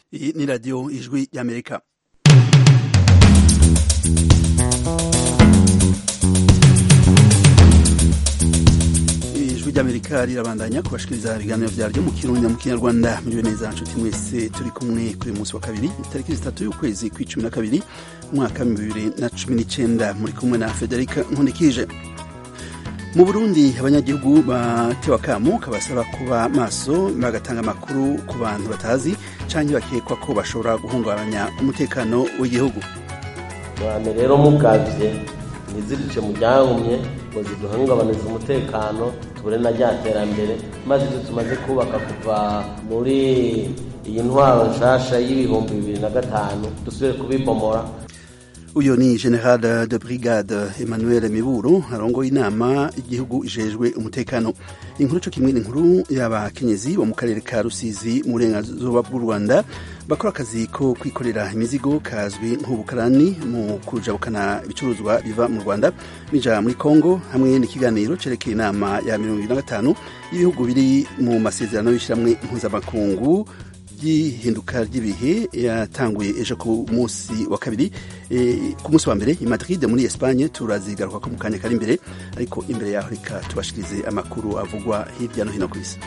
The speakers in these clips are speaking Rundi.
Iyi ni radiyo ijwi y'amerika ijwi ry'amerika rirabandanya kubashikiriza ibiganiro vyaryo mu kirundi mu kinyarwanda muriwe neza nshuti mwese turi kumwe kuri uyu munsi wa kabiri itariki zitatu y'ukwezi kw'icumi na kabiri umwaka wa bibiri na cumi n'icenda muri kumwe na federika nkundikije mu burundi abanyagihugu batewe akamo kabasaba kuba maso bagatanga amakuru ku bantu batazi canke bakekwa ko bashobora guhungabanya umutekano w'igihugu abantu rero mugavye ntizirice mu ryahumye ngo ziduhungabanize umutekano tubure na rya terambere maze ivyo tumaze kubaka kuva muri iyi ntwaro nshasha y'ibihumbi bibiri na gatanu dusubire kubibomora uyu ni general de brigade emmanuel miburu arongoye inama igihugu ijejwe umutekano inkuru co kimwe n'inkuru y'abakenyezi bo mu karere ka rusizi mu burenganzuba bw'u rwanda bakora akazi ko kwikorera imizigo kazwi nk'ubukarani mu kujabukana ibicuruzwa biva mu rwanda bija muri congo hamwe n'ikiganiro cerekeye inama ya mirongo ibiri na gatanu y'ibihugu biri mu masezerano y'ishiramwe mpuzamakungu ry'ihinduka ry'ibihe yatanguye ejo ku munsi wa kabiri e, ku munsi wa mbere i Madrid muri Espagne turazigaruka ko mu kanya kari imbere ariko imbere yaho reka tubashikirize amakuru avugwa hirya no hino ku isi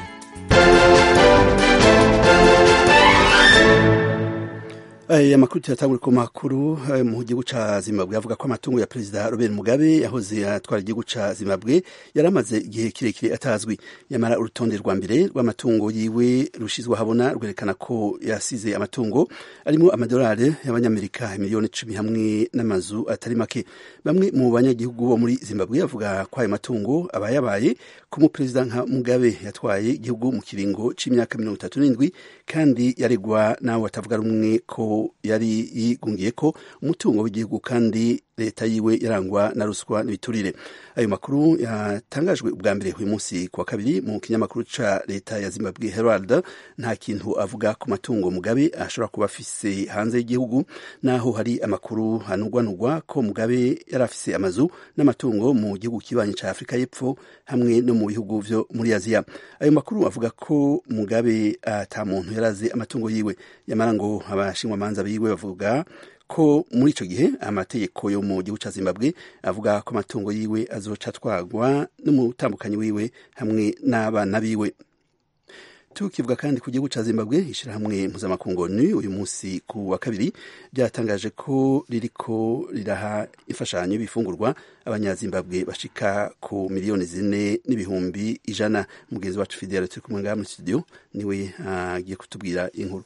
aya makuru tuyatangure ku makuru mu gihugu ca Zimbabwe avuga ko amatungo ya perezida Robert Mugabe yahoze atwara igihugu ca Zimbabwe yari amaze igihe kirekire atazwi yamara urutonde rwa mbere rw'amatungo yiwe rushizwe habona rwerekana ko yasize amatungo arimo amadolari y'abanyamerika miliyoni icumi hamwe n'amazu atari make bamwe mu banyagihugu bo muri Zimbabwe bavuga ko ayo matungo aba yabaye ko umuperezida nka Mugabe yatwaye igihugu mu kiringo c'imyaka mirongo itatu n'indwi kandi yaregwa n'abo batavuga rumwe ko yari yigungiye ko umutungo w'igihugu kandi leta yiwe yarangwa na ruswa n'ibiturire ayo makuru yatangajwe ubwa mbere uyu munsi ku wa kabiri mu kinyamakuru ca leta ya Zimbabwe Herald nta kintu avuga ku matungo Mugabe ashobora kuba afise hanze y'igihugu naho hari amakuru hanugwanugwa ko Mugabe yari afise amazu n'amatungo mu gihugu kibanyi ca Afrika y'Epfo hamwe no mu bihugu vyo muri Aziya ayo makuru avuga ko Mugabe ata muntu yaraze amatungo yiwe yamara ngo abashingwamanza biwe bavuga ko muri ico gihe amategeko yo mu gihugu ca Zimbabwe avuga ko amatungo yiwe azoca atwagwa n'umutambukanyi wiwe hamwe n'abana biwe tukivuga kandi ku gihugu ca Zimbabwe ishirahamwe mpuzamakungu ONU uyu munsi ku wa kabiri ryatangaje ko ririko riraha imfashanyo y'ibifungurwa abanyazimbabwe bashika ku miliyoni zine n'ibihumbi ijana mugenzi wacu Fidel turi kumwe ngaha muri studio niwe agiye uh, kutubwira inkuru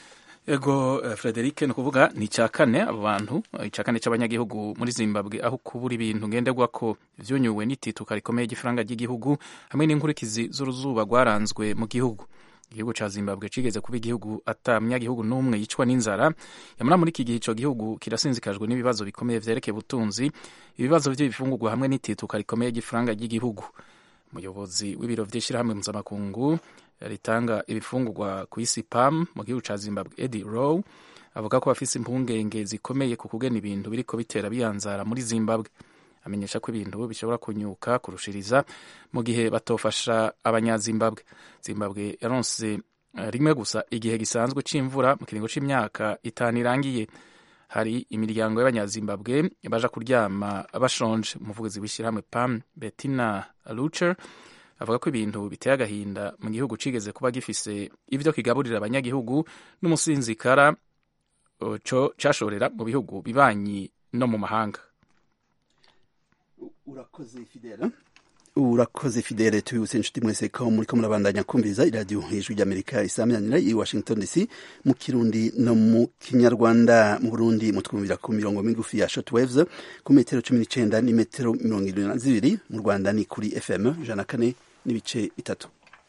ego uh, Frederic ni ukuvuga ni icya kane abo bantu icya kane cy'abanyagihugu muri Zimbabwe aho kubura ibintu ngenderwa ko vyonyuwe n'itituka rikomeye ry'ifaranga ry'igihugu hamwe n'inkurikizi z'uruzuba rwaranzwe mu gihugu igihugu ca Zimbabwe cigeze kuba igihugu ata munyagihugu n'umwe yicwa n'inzara yamara muri iki gihe ico gihugu kirasinzikajwe n'ibibazo bikomeye vyerekeye ubutunzi ibibazo vy'ibifungurwa hamwe n'itituka rikomeye ry'ifaranga ry'igihugu umuyobozi w'ibiro vy'ishirahamwe mpuzamakungu ritanga ibifungurwa ku isi PAM mu gihugu ca Zimbabwe Eddie Rowe avuga ko bafise impungenge zikomeye ku kugena ibintu biriko bitera biyanzara muri Zimbabwe amenyesha ko ibintu bishobora kunyuka kurushiriza mu gihe batofasha abanyazimbabwe zimbabwe yaronse rimwe gusa igihe gisanzwe c'imvura mu kiringo c'imyaka itanu irangiye hari imiryango y'abanyazimbabwe baja kuryama bashonje umuvugizi w'ishyirahamwe pam bettina lucher avuga ko ibintu biteye agahinda mu gihugu cigeze kuba gifise ivyo kigaburira abanyagihugu n'umusinzikara co cashorera mu bihugu bibanyi no mu mahanga urakoze fidela urakoze fidele tubibutse inshuti mwese ko muriko murabandanya kumviriza iradiyo ijwi ry'amerika isaminanira i washington dc mu kirundi no mu kinyarwanda mu burundi mutwumvira ku mirongo migufi ya shortwaves ku metero cumi n'icenda n'imetero mirongo irindwi na zibiri mu rwanda ni kuri fm ijana na kane n'ibice bitatu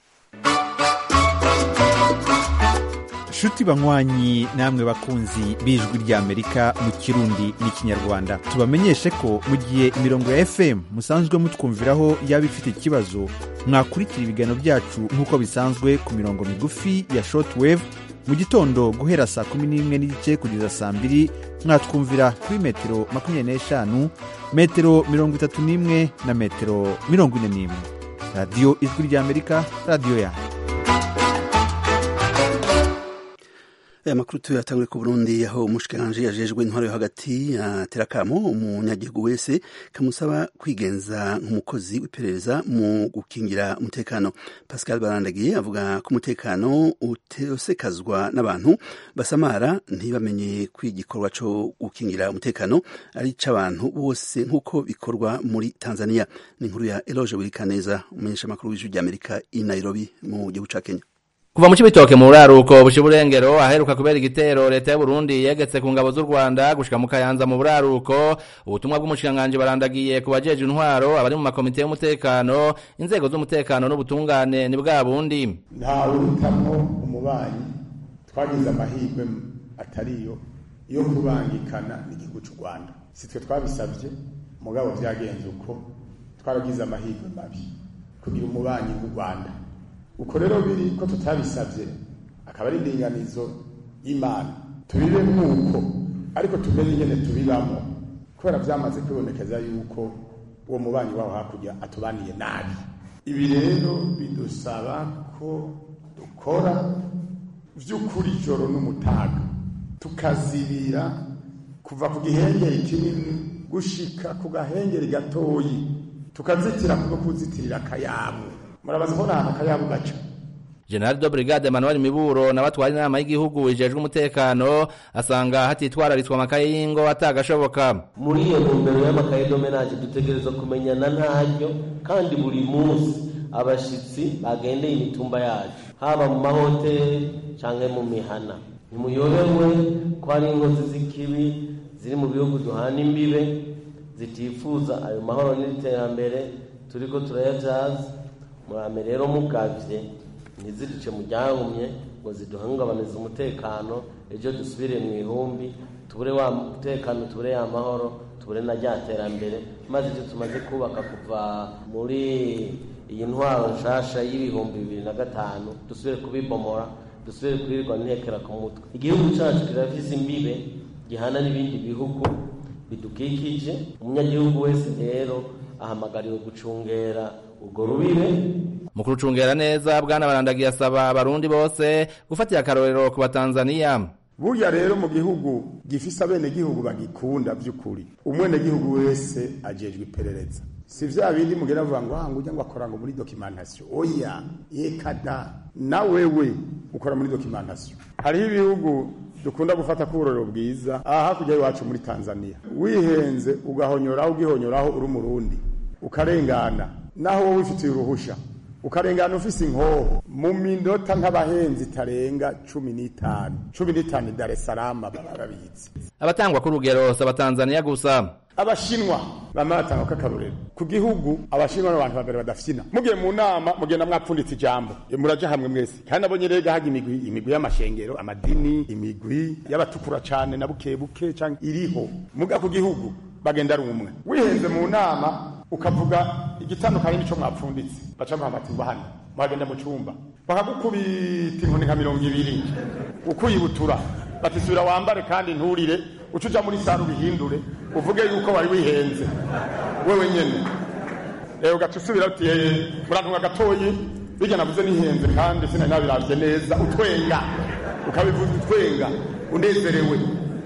nshuti banywanyi namwe bakunzi b'ijwi ry'amerika mu kirundi n'ikinyarwanda tubamenyeshe ko mu gihe imirongo ya fm musanzwe mutwumviraho yaba ifite ikibazo mwakurikira ibiganiro byacu nk'uko bisanzwe ku mirongo migufi ya shortwave mu gitondo guhera saa kumi n'imwe n'igice kugeza saa mbiri mwatwumvira kuri metero makumyabiri n'eshanu metero mirongo itatu n'imwe na metero mirongo ine n'imwe radiyo ijwi ry'amerika radiyo yanyu aya makuru tuyatangure ku burundi aho umushikiranganji yajejwe intwaro yo hagati atera akamo umunyagihugu wese kamusaba kwigenza nk'umukozi w'iperereza mu gukingira umutekano pascal barandagiye avuga ko umutekano utesekazwa n'abantu basamara ntibamenye ko igikorwa co gukingira umutekano ari ic'abantu bose nk'uko bikorwa muri tanzania ni inkuru ya eloge wirikaneza umumenyeshamakuru w'ijwi ry'amerika i nairobi mu gihugu ca kenya kuva mu cibitoke mu buraruko buca uburengero aheruka kubera igitero leta y'u Burundi yegetse ku ngabo z'u Rwanda gushika mu Kayanza mu buraruko ubutumwa bw'umushikiranganji barandagiye ku bajeje intwaro abari mu makomite y'umutekano inzego z'umutekano n'ubutungane ni bwa bundi ntawe uhitamwo umubanyi twagize amahirwe atariyo yo kubangikana n'igihugu cy'u Rwanda si twe twabisabye mugabo vyagenze uko twaragize amahirwe mabi kugira umubanyi w'u Rwanda uko rero biri ko tutabisabye akaba ari indinganizo y'imana tubibe nk'uko ariko tumenye ingene tubibamo kubera byamaze kwibonekeza yuko uwo mubanyi waho hakurya atubaniye nabi ibi rero bidusaba ko dukora vy'ukuri ijoro n'umutaga tukazibira kuva ku gihengeri kinini gushika ku gahengeri gatoyi tukazitira kubwo kuzitirira akayabu murabaza ko nta akayabu gaca General de Brigade Emmanuel Miburo na batwara inama y'igihugu ijejwe umutekano asanga hatitwararitswe amakaye y'ingo atagashoboka muri iyo ntumbero y'amakaye domenage dutegereza kumenyana ntaryo kandi buri munsi abashitsi bagendeye imitumba yacu haba mu mahoteli canke mu mihana ntimuyobewe ko hari inkozi z'ikibi ziri mu bihugu duhana imbibe zitifuza ayo mahoro n'iterambere turiko turayavyaza murame rero mugavye ntizirice mu ryahumye ngo ziduhungabanize umutekano ejo dusubire mu ihumbi tubure wa mutekano tubure ya mahoro tubure na rya terambere maze ivyo tumaze kubaka kuva muri iyi ntwaro nshasha y'ibihumbi bibiri na gatanu dusubire kubibomora dusubire kwirirwa ntekera ku mutwe igihugu cacu kirafise imbibe gihana n'ibindi bihugu bidukikije umunyagihugu wese rero ahamagariwe gucungera urwo rubibe mu kurucungera neza bwana barandagiye asaba abarundi bose gufatira akarorero ku batanzaniya burya rero mu gihugu gifise abenegihugu bagikunda by'ukuri umwenegihugu wese ajejwe iperereza si vya bindi mugenda avuga ngo ah ngujya ngo akora ngo muri documentation oya yekada na wewe ukora muri documentation hariho ibihugu dukunda gufata kuburorero bwiza aha hakurya iwacu muri tanzania wihenze ugahonyoraho ugihonyoraho uri umurundi ukarengana naho wowe wifitiye uruhusha ukarengana ufise inkoho mu minota nk'abahenzi itarenga cumi n'itanu cumi n'itanu dar es salaam barabitse abatangwa k'urugero si abatanzaniya gusa abashinwa bama batanga k'akarorero ku gihugu abashinwa n'abantu babiri badafyina mugiye mu nama mugenda mwapfunditse ijambo muraja hamwe mwese kandi nabonye rero haga imigwi imigwi y'amashengero amadini imigwi y'abatukura cane na buke buke canke iriho muga ku gihugu bagenda ari umwe wihenze mu nama ukavuga igitandukanye n'ico mwapfunditse baca bahamatiza hano mwagenda mu cumba bakagukubita inkoni nka mirongo ibiri ukuyibutura batisubira wambare kandi nturire uca uja muri sare ubihindure uvuge yuko wari wihenze wewe nyene rero ugaca usubira uti murantunga gatoyi bijya navuze nihenze kandi sinari nabiravye neza utwenga ukabivuga utwenga unezerewe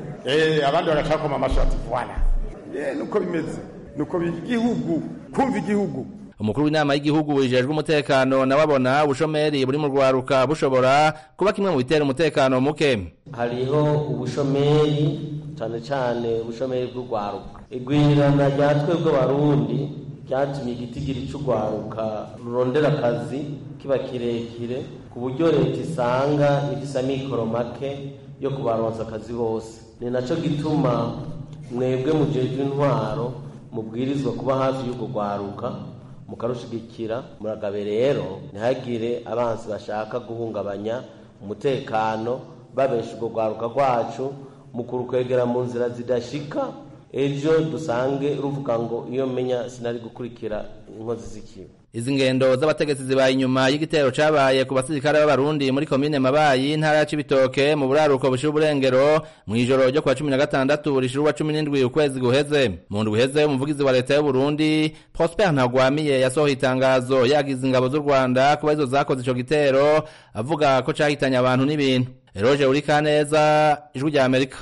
abandi bagaca bakoma amashati voila nuko bimeze nuko igihugu kumva igihugu umukuru w'inama y'igihugu wijejwe umutekano nawe abona ubushomeri buri mu rwaruka bushobora kuba kimwe mu bitera umutekano muke hariho ubushomeri cyane cyane ubushomeri bw'urwaruka igwirirana rya twebwe abarundi ryatumye igitigiri cy'urwaruka rurondera akazi kiba kirekire ku buryo leta isanga ifise amikoro make yo kubaronsa akazi bose ni naco gituma mwebwe mujejwe intwaro mubwirizwa kuba hafi y'urwo rwaruka mukarushigikira muragabe rero ntihagire abansi bashaka guhungabanya umutekano babesha urwo rwaruka rwacu mu kurukwegera mu nzira zidashika ejo dusange ruvuga ngo iyo menya sinari gukurikira inkozi z'ikibi izi ngendo z'abategetsi zibaye inyuma y'igitero cabaye ku basirikare b'abarundi muri komine mabayi intara ya cibitoke mu buraruko bushira uburengero mw'ijoro ryo kwa cumi na gatandatu rishira uwa cumi n'indwi ukwezi guheze mu ndwi uheze umuvugizi wa leta y'uburundi prosper ntagwamiye yasohoye itangazo yagize ingabo z'u rwanda kuba izo zakoze ico gitero avuga ko cahitanye abantu n'ibintu eroje urikaneza ijwi rya amerika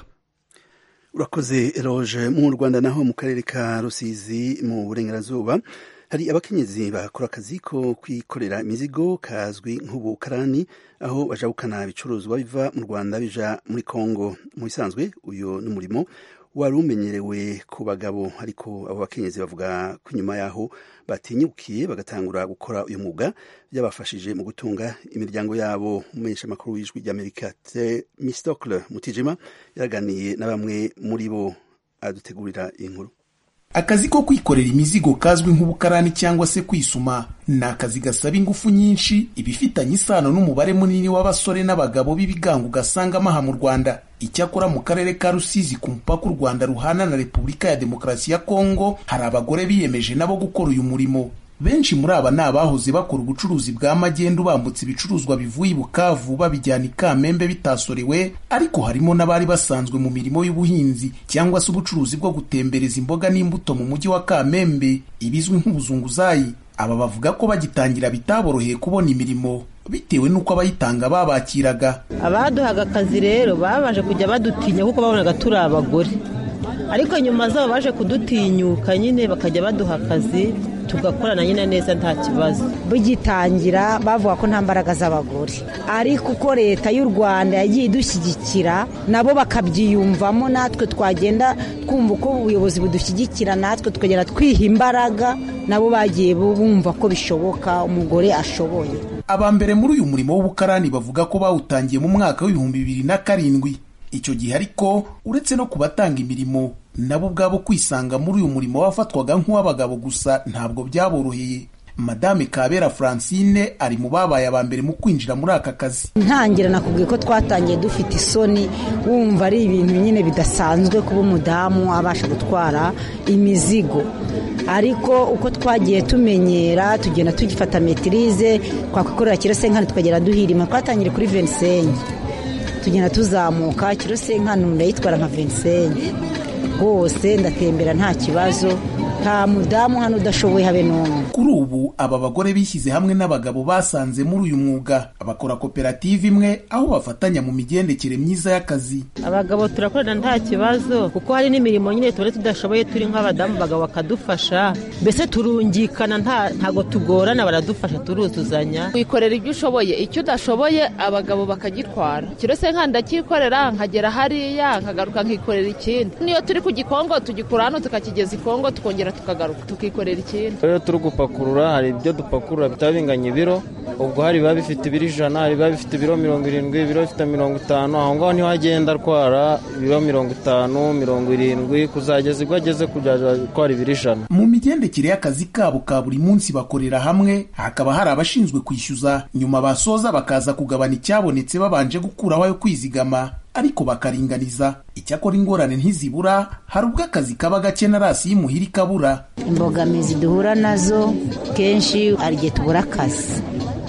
urakoze eroge mu rwanda naho mu karere ka rusizi mu burengerazuba hari abakenyezi bakora akazi ko kwikorera imizigo kazwi nk'ubukarani aho bajabukana ibicuruzwa biva mu rwanda bija muri kongo mu bisanzwe uyu ni umurimo wari umenyerewe ku bagabo ariko abo bakenyezi bavuga ko inyuma yaho batinyukiye bagatangura gukora uyu mwuga byabafashije mu gutunga imiryango yabo umumenyesha amakuru w'ijwi ry'amerika mistokle mutijima yaraganiye na bamwe muri bo adutegurira inkuru akazi ko kwikorera imizigo kazwi nk'ubukarani cyangwa se kwisuma ni akazi gasaba ingufu nyinshi ibifitanye isano n'umubare munini w'abasore n'abagabo b'ibigango ugasangamo aha mu rwanda icyakora mu karere ka rusizi ku mupaka u rwanda ruhana na repubulika ya demokarasi ya kongo hari abagore biyemeje nabo gukora uyu murimo benshi muri aba ni abahoze bakora ubucuruzi bwa magendu bambutse ibicuruzwa bivuye i bukavu babijyana i kamembe bitasorewe ariko harimo n'abari basanzwe mu mirimo y'ubuhinzi cyangwa se ubucuruzi bwo gutembereza imboga n'imbuto mu mujyi wa kamembe ibizwi nk'ubuzunguzayi aba bavuga ko bagitangira bitaboroheye kubona imirimo bitewe n'uko abayitanga babakiraga abaduhaga akazi rero babanje kujya badutinya kuko babonaga turi abagore ariko nyuma zabo baje kudutinyuka nyine bakajya baduha akazi tugakorana nyine neza nta kibazo bugitangira bavuga ko nta mbaraga z'abagore ariko uko leta y'u rwanda yagiye idushyigikira nabo bakabyiyumvamo natwe twagenda twumva uko ubuyobozi budushyigikira natwe tukagenda twiha imbaraga nabo bagiye bumva ko bishoboka umugore ashoboye aba mbere muri uyu murimo w'ubukarani bavuga ko bawutangiye mu mwaka w'ibihumbi bibiri na karindwi icyo gihe ariko uretse no kubatanga imirimo nabo ubwabo kwisanga muri uyu murimo wafatwaga nk'uw'abagabo gusa ntabwo byaboroheye madame kabera francine ari mu babaye aba mbere mu kwinjira muri aka kazi ntangira nakubwiye ko twatangiye dufite isoni wumva ari ibintu nyine bidasanzwe kuba umudamu abasha gutwara imizigo ariko uko twagiye tumenyera tugenda tugifata metirize twakwikorera kirosenkani tukagera duhirima twatangire kuri venisenyi tugenda tuzamuka kirosenkani ndayitwara nka venisenyi rwose ndatembera nta kibazo nta mudamu hano udashoboye habe n'umwe kuri ubu aba bagore bishyize hamwe n'abagabo basanze muri uyu mwuga bakora koperative imwe aho bafatanya mu migendekere myiza y'akazi abagabo turakorana nta kibazo kuko hari n'imirimo nyine tuba tudashoboye turi nk'abadamu abagabo bakadufasha mbese turungikana ntago tugorana baradufasha turuzuzanya wikorera ibyo ushoboye icyo udashoboye abagabo bakagitwara kirose nka ndakikorera nkagera hariya nkagaruka nkikorera ikindi niyo turi ku gikongo tugikura hano tukakigeza ikongo tukongera tukagaruka tukikorera ikindi rero turi gupakurura hari ibyo dupakurura bitaba binganya ibiro ubwo hari biba bifite ibiro ijana hari biba bifite ibiro mirongo irindwi ibiro bifite mirongo itanu aho ngaho niho agenda atwara ibiro mirongo itanu mirongo irindwi kuzageza ubwo ageze kujya atwara ibiro ijana mu migendekere y'akazi kabo ka buri munsi bakorera hamwe hakaba hari abashinzwe kwishyuza nyuma basoza bakaza kugabana icyabonetse babanje gukuraho ayo kwizigama ariko bakaringaniza icyakora ingorane ntizibura hari ubwo akazi kaba gake na rasi y'imuhira ikabura imbogamizi duhura nazo kenshi hari igihe tubura akazi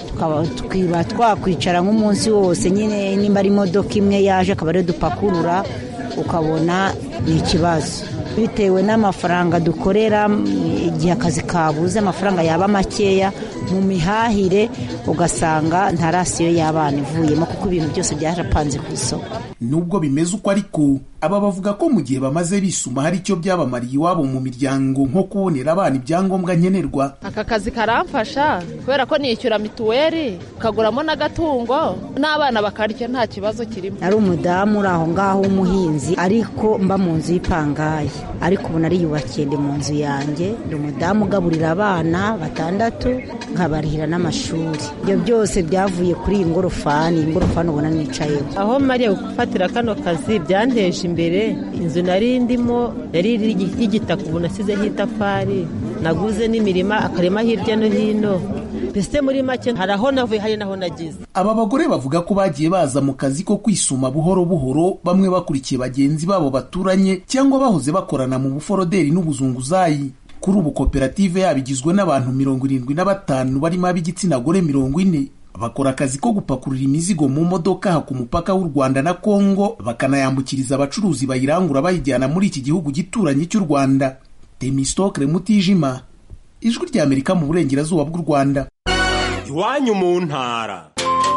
tukiba twakwicara nk'umunsi wose nyine nimba ari imodoka imwe yaje akaba ariyo dupakurura ukabona ni ikibazo bitewe n'amafaranga dukorera igihe akazi kabuze amafaranga yaba makeya mu mihahire ugasanga nta rasiyo y'abana ivuyemo kuko ibintu byose byarapanze ku isoko nubwo bimeze uko ariko aba bavuga ko mu gihe bamaze bisuma hari icyo byabamariye iwabo mu miryango nko kubonera abana ibyangombwa nkenerwa aka kazi karamfasha kubera ko nishyura mituweli ukaguramo n'agatungo n'abana bakarya nta kibazo kirimo ari umudamu uri aho ngaho w'umuhinzi ariko mba mu nzu y'ipangayi ariko ubu nariyubakiye ndi mu nzu yanjye ndi umudamu ugaburira abana batandatu nkabarihira n'amashuri ibyo byose byavuye kuri iyi ngorofani iyi ngorofani ubona nicayeho aho mariya gufatira kano kazi byanteje imbere inzu nari ndimo yari y'igitaka ubu nasizeho itafari naguze n'imirima akarima hirya no hino mbese muri make hari aho navuye hari n'aho nagize aba bagore bavuga ko bagiye baza mu kazi ko kwisuma buhoro buhoro bamwe bakurikiye bagenzi babo baturanye cyangwa bahoze bakorana mu buforoderi n'ubuzunguzayi kuri ubu koperative yabo igizwe n'abantu mirongo irindwi na batanu barimo ab'igitsina gore mirongo ine bakora akazi ko gupakurura imizigo mu modoka aha ku mupaka w'u rwanda na kongo bakanayambukiriza abacuruzi bayirangura bayijyana muri iki gihugu gituranyi cy'u rwanda temistokre mutijima ijwi ry'amerika mu burengerazuba bw'u rwanda iwanyu mu ntara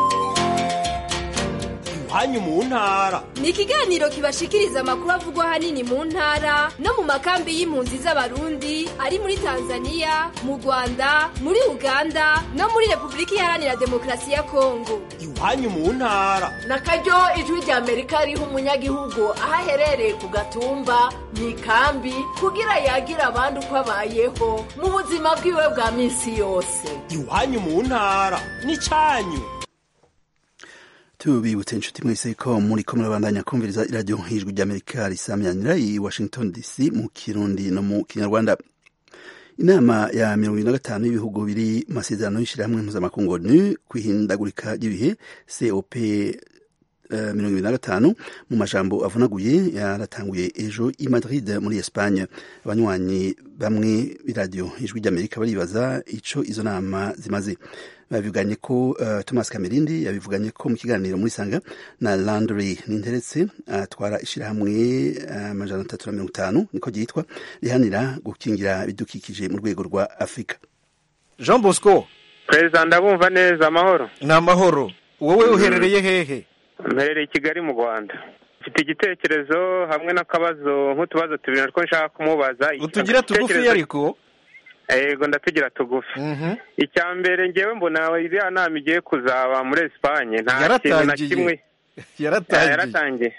iwanyu mu ntara ni ikiganiro kibashikiriza amakuru avugwa ahanini mu ntara no mu makambi y'impunzi z'abarundi ari muri tanzania mu rwanda muri uganda no muri repubulika iharanira demokarasi ya kongo iwanyu mu ntara na karyo ijwi rya amerika riha umunyagihugu aho aherereye ku gatumba mu ikambi kugira yagire abandi uko abayeho mu buzima bwiwe bwa minsi yose iwanyu mu ntara ni cyanyu tubibutse inshuti mwese ko muri ko murabandanya kumviriza iradiyo nk'ijwi ry'amerika risamyanira i washington dc mu kirundi no mu kinyarwanda inama ya mirongo ine na gatanu y'ibihugu biri mu masezerano y'ishyirahamwe mpuzamakungu onu ku ihindagurika ry'ibihe cop mirongo ibiri na gatanu mu majambo avunaguye yaratanguye ejo i madrid muri espagne abanywanyi bamwe b'iradiyo ijwi ry'amerika baribaza ico izo nama zimaze babivuganye ko uh, thomas kamerindi yabivuganye ko mu kiganiro muri sanga na landry ninteretse atwara uh, ishyirahamwe amajana uh, atatu na mirongo itanu niko ryitwa rihanira gukingira ibidukikije mu rwego rwa afurika jean bosco perezida ndabumva neza amahoro ni amahoro wowe uherereye hehe mperereye i kigali mu rwanda mfite igitekerezo hamwe n'akabazo nk'utubazo tubiri natwo nshaka kumubaza utugira tugufi ariko yego ndatugira tugufi icya mbere ngewe mbona iriya nama igiye kuzaba muri esipanye nta kintu na kimwe yaratangiye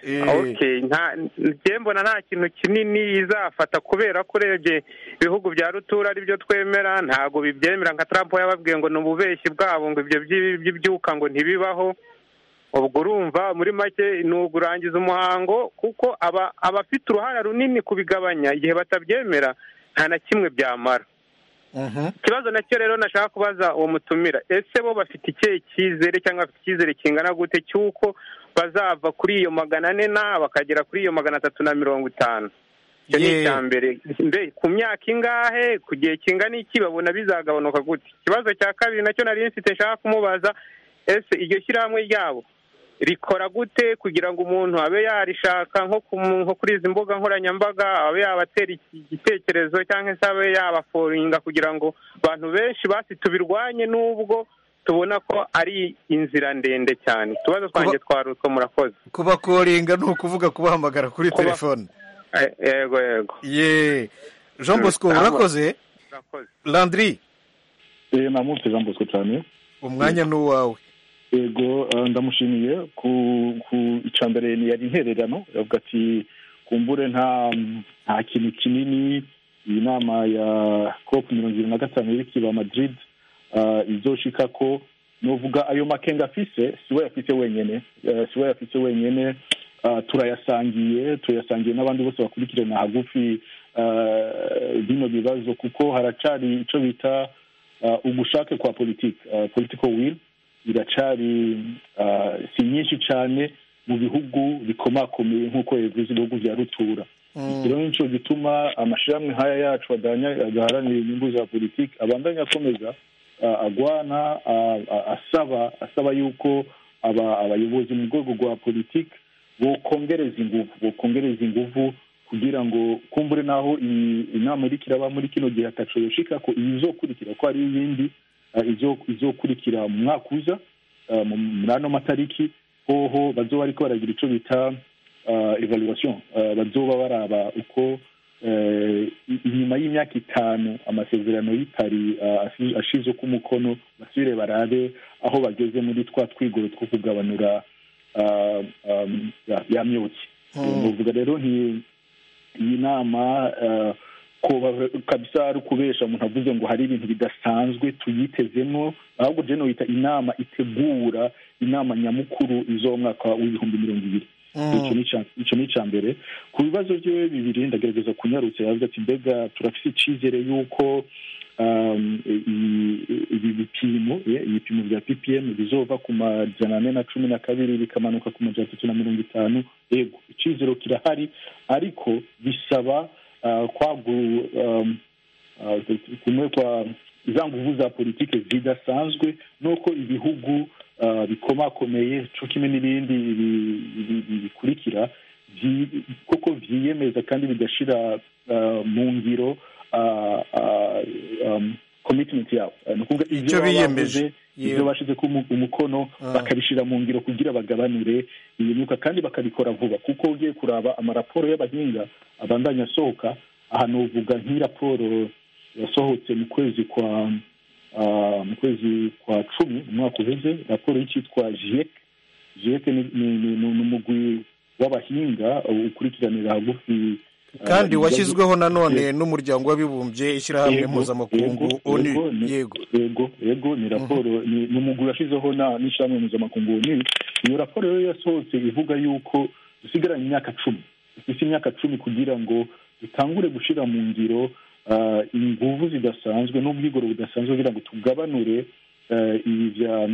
ngewe mbona nta kintu kinini izafata kubera ko urebye ibihugu bya rutura aribyo twemera ntabwo bibyemera nka Trump yababwiye ngo ni ububeshyi bwabo ngo ibyo by'ibyuka ngo ntibibaho ubwo urumva muri make ni ugurangiza umuhango kuko abafite uruhare runini kubigabanya igihe batabyemera nta na kimwe byamara ikibazo nacyo rero nashaka kubaza uwo mutumira ese bo bafite ikihe cyizere cyangwa bafite icyizere kingana gute cy'uko bazava kuri iyo magana ane na bakagera kuri iyo magana atatu na mirongo itanu icyo ni icya mbere ku myaka ingahe ku gihe kingana iki babona bizagabanuka gute ikibazo cya kabiri nacyo nari mfite nshaka kumubaza ese iryo shyirahamwe ryabo rikora gute kugira ngo umuntu abe yarishaka nko kuri izi mbuga nkoranyambaga abe yabatera igitekerezo cyangwa se abe yabaforinga kugira ngo abantu benshi basi tubirwanye n'ubwo tubona ko ari inzira ndende cyane utubazo twanjye twari utwo murakoze kubakoringa ni ukuvuga kubahamagara kuri telefone yego yego ye jean bosco urakoze landry namutse jean bosco cyane umwanya ni uwawe yego ndamushimiye ku ku icambere yari intererano yavuga ati kumbure nta nta kintu kinini iyi nama ya cop mirongo irindwi na gatanu iri kiba madrid izoshika ko nuvuga ayo makenga afise siwe yafise wenyene siwe yafise wenyene turayasangiye turayasangiye n'abandi bose bakurikirana hagufi bino bibazo kuko haracari ico bita ugushake kwa politiki political will iracari si nyinshi cyane mu bihugu bikomakomeye nk'uko yavuze ibihugu bya rutura rero nicyo gituma amashyirahamwe nk'aya yacu adaharanira inyungu za politiki abandanya akomeza agwana asaba asaba yuko abayobozi mu rwego rwa politiki bokongereza ingufu bokongereza ingufu kugira ngo kumbure naho inama iri kiraba muri kino gihe ataco yoshika ko izokurikira ko hari iyindi izokurikira mu mwaka uza muri ano matariki hoho bazoba bariko baragira ico bita evaluation bazoba baraba uko inyuma y'imyaka itanu amasezerano y'ipari ashize ku mukono basubire barabe aho bageze muri twa twigoro two kugabanura ya myotsi nuvuga rero iyi nama ko kabisa ari ukubesha umuntu avuze ngo hari ibintu bidasanzwe tuyitezemo ahubwo jeno yita inama itegura inama nyamukuru izo mwaka w'ibihumbi mirongo ibiri icyo ni icya mbere ku bibazo bye bibiri ndagerageza kunyarutsa yavuze ati mbega turafite icyizere y'uko ibi bipimo ibipimo bya ppm bizova ku majana ane na cumi na kabiri bikamanuka ku majana atatu na mirongo itanu yego icyizero kirahari ariko bisaba kumwe kwa za nguvu za politiki zidasanzwe nuko ibihugu bikomakomeye cyo kimwe n'ibindi bikurikira koko byiyemeza kandi bigashyira mu ngiro komitimenti yabo ni ukuvuga icyo biyemeje ibyo bashyize ku umukono bakabishyira mu ngiro kugira bagabanure iyi myuka kandi bakabikora vuba kuko ugiye kuraba amaraporo y'abahinga abandanya asohoka ahantu uvuga nk'iraporo yasohotse mu kwezi kwa mu kwezi kwa cumi umwaka uheze raporo y'icyitwa jiyeke jiyeke ni umugwi w'abahinga ukurikiranira hagufi kandi washyizweho nanone n'umuryango w'abibumbye ishyirahamwe mpuzamakungu onu yego yego yego ni raporo ni umugwi washyizeho n'ishyirahamwe mpuzamakungu onu iyo raporo rero yasohotse ivuga yuko dusigaranye imyaka cumi dufite imyaka cumi kugira ngo dutangure gushyira mu ngiro inguvu zidasanzwe n'ubwigoro budasanzwe kugira ngo tugabanure ibi bya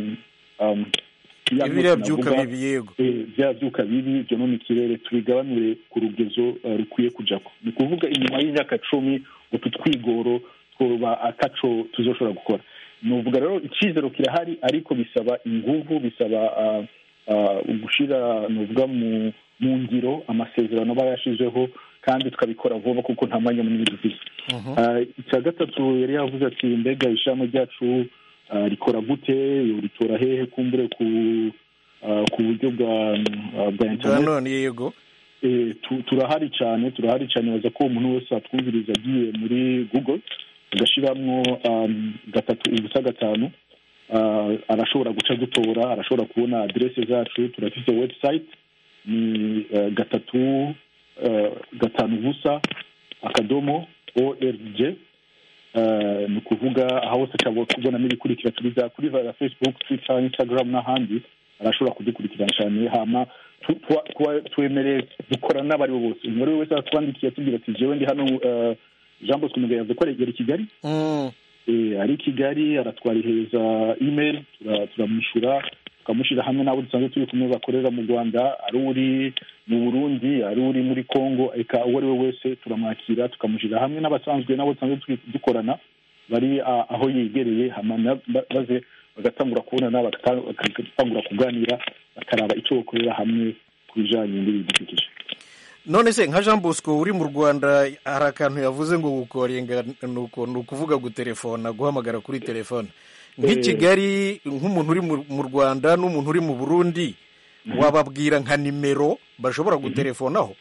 biriya byuka bibi yego bya byuka bibi byonona ikirere tubigabanure ku rugezo rukwiye kujako ni ukuvuga inyuma y'imyaka cumi utu twigoro twoba ataco tuzoshobora gukora ni uvuga rero icyizero kirahari ariko bisaba inguvu bisaba gushyira ni uvuga mu ngiro amasezerano aba yashizeho kandi tukabikora vuba kuko nta mwanya munini dufite icya gatatu yari yavuze ati mbega ishami ryacu rikora gute ritora hehe kumbure ku ku buryo bwa bwa interineti yego turahari cyane turahari cyane baza ko umuntu wese atwumviriza agiye muri google agashyiramo gatatu ubusa gatanu arashobora guca dutora arashobora kubona aderese zacu turafite website ni gatatu gatanu ubusa akadomo org ni ukuvuga aho hose ashobora kubonamo ibikurikira turi za kuri za facebook twitter instagram n'ahandi arashobora kudukurikirana cyane hama twemereye dukorana n'abo ari bo bose umuntu ari we wese atwandikiye atubwira ati jewe ndi hano jean bosco mugabo yavuze ko yari i kigali ari i kigali aratwarihereza email turamwishyura tukamushyira hamwe n'abo dusanzwe turi kumwe bakorera mu rwanda ari uri mu burundi ari uri muri congo eka uwo ari we wese turamwakira tukamushyira hamwe n'abasanzwe n'abo dusanzwe dukorana bari aho yegereye maze bagatangura kubonana bagatangura kuganira bakaraba icyo bakorera hamwe ku bijyanye n'ibidukikije none se nka jean bosco uri mu rwanda hari akantu yavuze ngo gukorenga ni ukuvuga gutelefona guhamagara kuri telefone nk'i kigali nk'umuntu uri mu rwanda n'umuntu uri mu burundi wababwira nka nimero bashobora gutelefonaho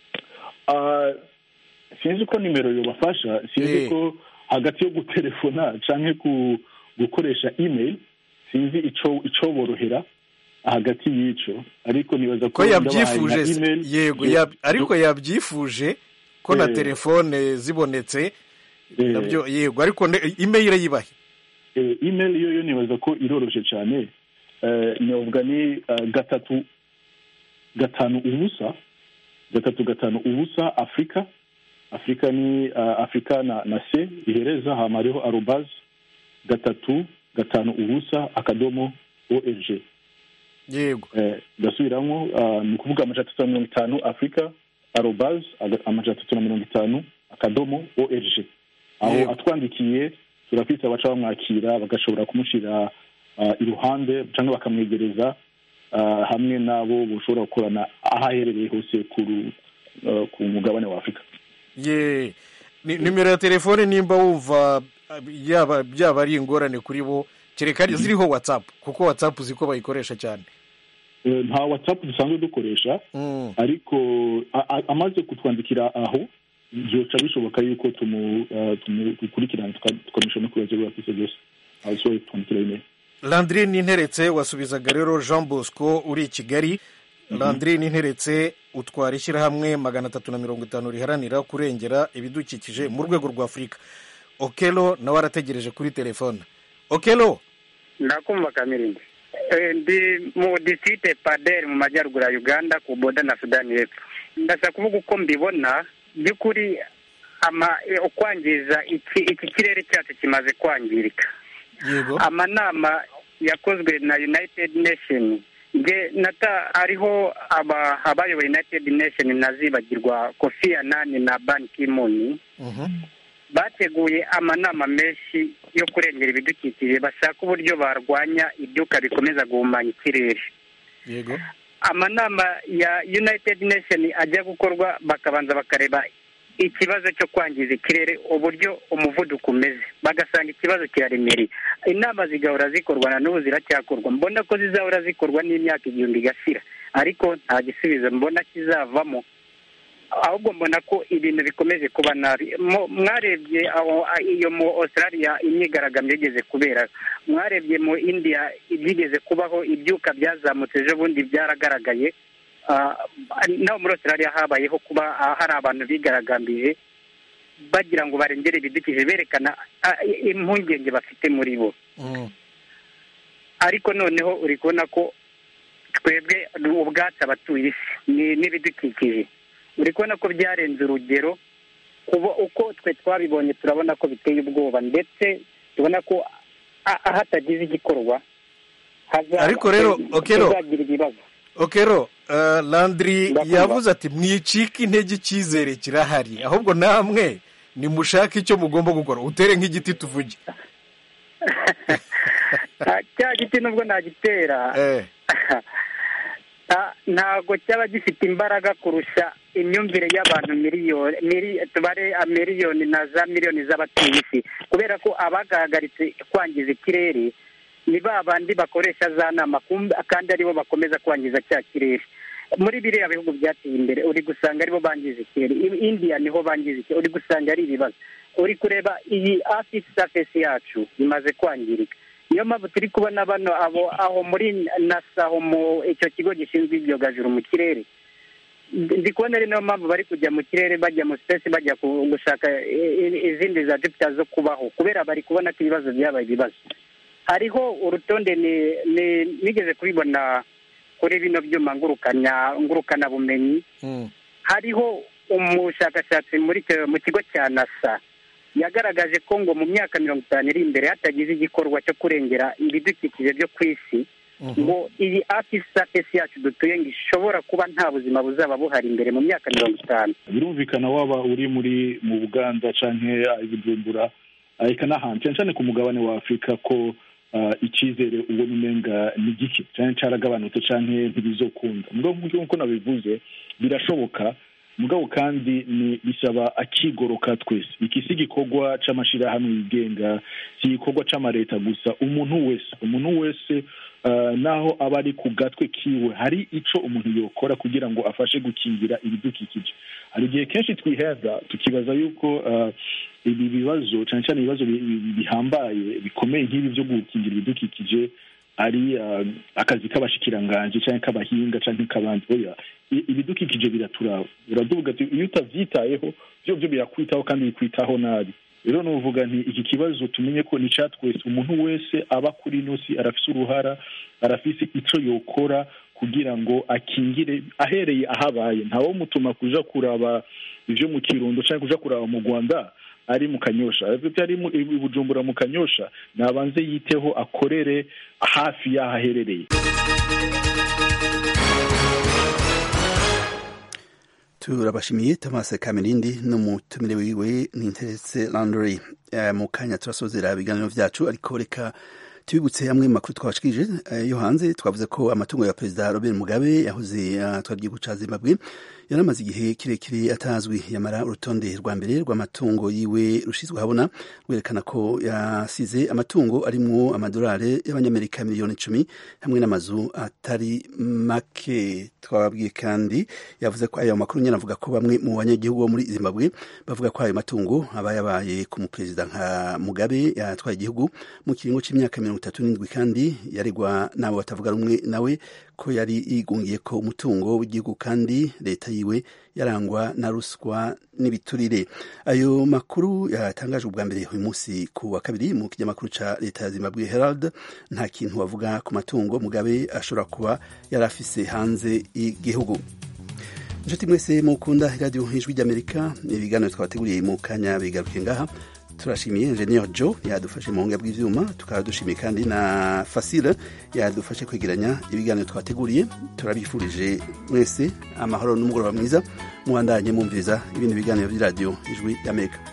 sinzi ko nimero yobafasha sinzi ko hagati yo gutelefona cyangwa gukoresha email sinzi icyo borohera hagati y'icyo ariko nibaza ko yabyifuje yego ariko yabyifuje ko na telefone zibonetse nabyo yego ariko email yibahe email yo yo nibaza ko iroroshye cyane navuga ni gatatu gatanu ubusa gatatu gatanu ubusa afurika afurika ni afurika na na se ihereza hama hariho arobazi gatatu gatanu ubusa akadomo org yego gasubiramo ni ukuvuga amajana atatu na mirongo itanu afurika arobazi amajana atatu na mirongo itanu akadomo org aho atwandikiye turafite abaca bamwakira bagashobora kumushyira iruhande cyangwa bakamwegereza hamwe n'abo bashobora gukorana aho aherereye hose ku mugabane wa afurika ye nimero ya telefone nimba wumva yaba byaba ari ingorane kuri bo kereka ziriho watsapu kuko watsapu uzi ko bayikoresha cyane nta watsapu dusanzwe dukoresha ariko amaze kutwandikira aho byoca bishoboka yuko tumukurikirana tukamusha no kubaza ibibazo afite byose aho twandikira imeri landry ninteretse wasubizaga rero jean bosco uri i kigali landry ninteretse utwara ishyirahamwe magana atatu na mirongo itanu riharanira kurengera ibidukikije mu rwego rwa afurika okelo nawe arategereje kuri telefone okelo ndakumva kamirindi ndi mu disite paderi mu majyaruguru ya uganda ku boda na sudani y'epfo ndashaka kuvuga uko mbibona by'ukuri kwangiza iki kirere cyacu kimaze kwangirika amanama yakozwe na united nation nge nata hariho abayoboye united nation nazibagirwa kofi anani na ban kimuni bateguye amanama menshi yo kurengera ibidukikije bashaka uburyo barwanya ibyuka bikomeza guhumanya ikirere yego amanama ya united nation ajya gukorwa bakabanza bakareba ikibazo cyo kwangiza ikirere uburyo umuvuduko umeze bagasanga ikibazo kiraremereye inama zigahora zikorwa na n'ubu ziracyakorwa mbona ko zizahora zikorwa n'imyaka igihumbi igashira ariko nta gisubizo mbona kizavamo ahubwo mbona ko ibintu bikomeje kuba nabi Mo- mwarebye aho a- iyo mu australia imyigaragambyo igeze kubera mwarebye mu india ibyigeze kubaho ibyuka byazamutse ejo bundi byaragaragaye Ah, naho muri australia habayeho kuba ah, hari abantu bigaragambije bagira ngo barengere ibidukikije berekana ah, i- impungenge bafite muri bo ariko noneho uri kubona ko twebwe ubwacu abatuye isi ni- n'ibidukikije uri kubona ko byarenze urugero kuba uko twe twabibonye turabona ko biteye ubwoba ndetse tubona ko a- hatagize igikorwa haza- Ariko rero, Okero, tuzagira ibibazo okero uh, landry yavuze ati mwicike intege icyizere kirahari ahubwo namwe nimushake icyo mugomba gukora utere nk'igiti tuvuge Ah, cya giti nubwo nagitera Ah, ntabwo cyaba gifite imbaraga kurusha imyumvire y'abantu miliyoni mili- tubare ah, miliyoni na za miliyoni z'abatuye isi kubera ko abagaragaritse kwangiza ikirere ni ba bandi bakoresha za nama kumbe- kandi aribo bakomeza kwangiza cya kirere muri biriya bihugu byateye imbere uri gusanga aribo bangiza ikirere I- india niho bangiza ikirere uri gusanga ari ibibazo uri kureba iyi afisi safesi yacu imaze kwangirika niyo mpamvu turi kubona bano abo aho muri nasa aho mu icyo kigo gishinzwe ibyogajuru mu kirere ndi kubona ari nayo mpamvu bari kujya mu kirere bajya mu sipesi bajya ku- gushaka i- i- izindi za jupiter zo kubaho kubera bari kubona ko ibibazo byabaye ibibazo hariho urutonde ni- ni- nigeze kubibona kuri bino byuma ngurukanya ngurukanabumenyi hariho umushakashatsi muri icyo- mu kigo cya nasa yagaragaje ko ngo mu myaka mirongo itanu iri imbere hatagize igikorwa cyo kurengera ibidukikije byo ku isi ngo iyi afisi safesi yacu dutuye ngo ishobora kuba nta buzima buzaba buhari imbere mu myaka mirongo itanu birumvikana waba uri muri mu buganda canke i bujumbura ah, eka n'ahantu cyane cyane ku mugabane wa afurika ko ah, icyizere ubona umenga ni gike cyane caragabanutse canke ntibizokunda mugabo nk'uko nabivuze birashoboka mugabo kandi ni bisaba akigoroka twese iki si igikorwa c'amashirahamwe yigenga si igikorwa c'amareta gusa umuntu wese umuntu wese ah, naho aba ari ku gatwe kiwe hari ico umuntu yokora kugira ngo afashe gukingira ibidukikije hari igihe kenshi twiheza tukibaza yuko ah, ibi bibazo cyane cyane ibibazo bi- bi- bihambaye bikomeye nk'ibi byo gukingira ibidukikije ari ah, akazi k'abashikiranganji cyangwa k'abahinga cyangwa k'abandi oya i- ibidukikije biraturaba biraduvuga ati iyo utabyitayeho byo byo birakwitaho kandi bikwitaho nabi rero nuvuga nti iki kibazo tumenye ko ni cya twese umuntu wese aba kuri ino si arafise uruhara arafise ico yokora kugira ngo akingire ahereye ahabaye ntawe mutuma kuja kuraba ivyo mu kirundo cyangwa kuja kuraba mu rwanda ari mu kanyosha ariko ari mu i bujumbura mu kanyosha nabanze yiteho akorere hafi y'aho aherereye turabashimiye thomas kamirindi n'umutumire wiwe n'interetse landry Eh, mu kanya turasozera ibiganiro vyacu ariko reka tubibutse amwe mu makuru twabashikirije eh, yo hanze twavuze ko amatungo ya perezida robert mugabe yahoze atwara igihugu ca zimbabwe yaramaze igihe kirekire atazwi yamara urutonde rwa mbere rw'amatungo yiwe rushizwe habona rwerekana ko yasize amatungo arimwo amadolari y'abanyamerika miliyoni icumi hamwe n'amazu atari make twababwiye kandi yavuze ko ayo makuru nyine avuga ko bamwe mu banyagihugu bo muri zimbabwe bavuga ko ayo matungo aba yabaye ku muperezida nka mugabe yatwaye igihugu mu kiringo c'imyaka mirongo itatu n'indwi kandi yaregwa n'abo batavuga rumwe nawe ko yari yigungiye ko umutungo w'igihugu kandi leta yiwe yarangwa na ruswa n'ibiturire ayo makuru yatangajwe ubwa mbere uyu munsi ku wa kabiri mu kinyamakuru ca leta ya zimbabwe herald nta kintu bavuga ku matungo mugabe ashobora kuba yari afise hanze y'igihugu inshuti mwese mukunda radiyo ijwi ry'amerika ibiganiro twabateguriye mu kanya bigaruke ngaha turashimiye enjeniyeri jo yadufashe mu buhinga bw'ibyuma tukaba dushimiye kandi na fasile yadufashe kwegeranya ibiganiro twateguriye turabifurije mwese amahoro n'umugoroba mwiza muhandanye mwumviriza ibindi biganiro by'iradiyo ijwi y'amerika